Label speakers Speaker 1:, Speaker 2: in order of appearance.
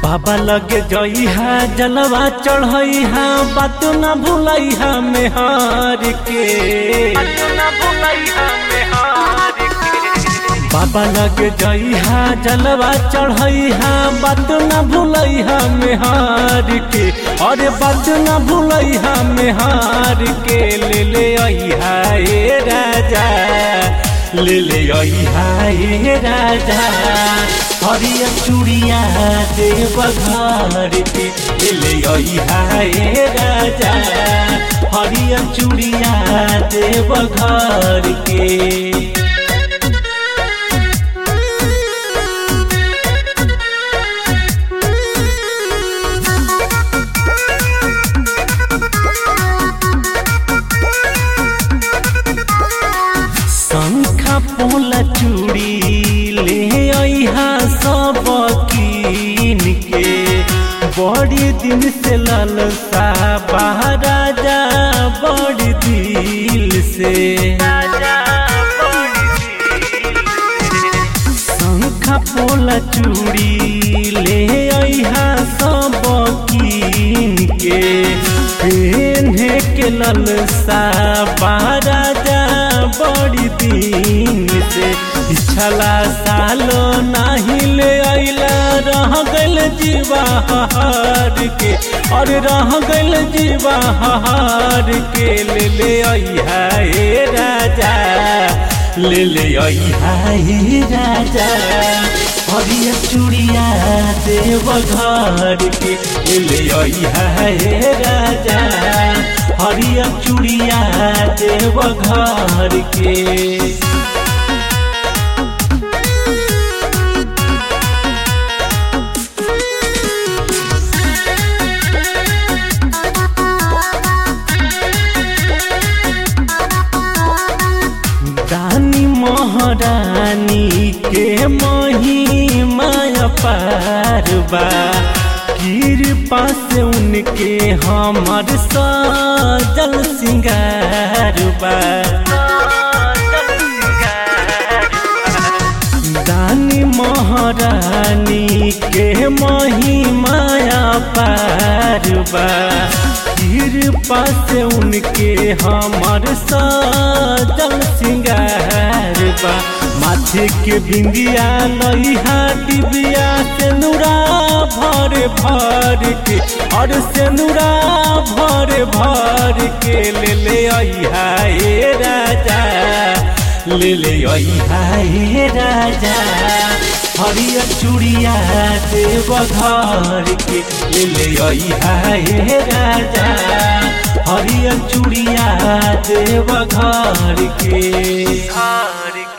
Speaker 1: बाबा लगे जई हा जलवा चढ़ई हा बात न भूलई हा मेहार के बाबा लगे जई हा जलवा चढ़ई हा बात न भूलई हा मेहार के अरे बात न भूलई हा मेहार के ले ले आई हा ए राजा ले ले आई हा ए राजा हरिया चूड़िया देव घर के ले ले आई हा ए राजा हरिया चूड़िया देव घर के शंखा पोला चूड़ी ले अहा सब कीन के बड़ी दिन से ललसा राजा बड़ी दिल से शंखा पोला चूड़ी ले अहा सब कीन के पेन्हे के ललसा राजा बड़ी दिन से पिछला सालो नाही ले अला रह गल जीवा हार के और रह गल जीवा हार के ले ले अहा हे राजा ले ले अहा हे राजा हरिया चूड़िया देव घर के ले ले अहा हे राजा हरिया चूड़िया देव घर के दानी महारानी के मही माया पारबा कृपा से उनके हमर सजल सिंगारबा दानी महारानी के मही माया पारबा कृपा से उनके हमर सजल सिंगारबा माथे के बिंदिया लइहा डिबिया से नूरा भर भर के और से नूरा भर भर के ले ले अहा ए राजा ले ले अहा ए राजा हरिया चूड़िया देव घर के ले ले अहा ए राजा हरिया चूड़िया देव घर के घर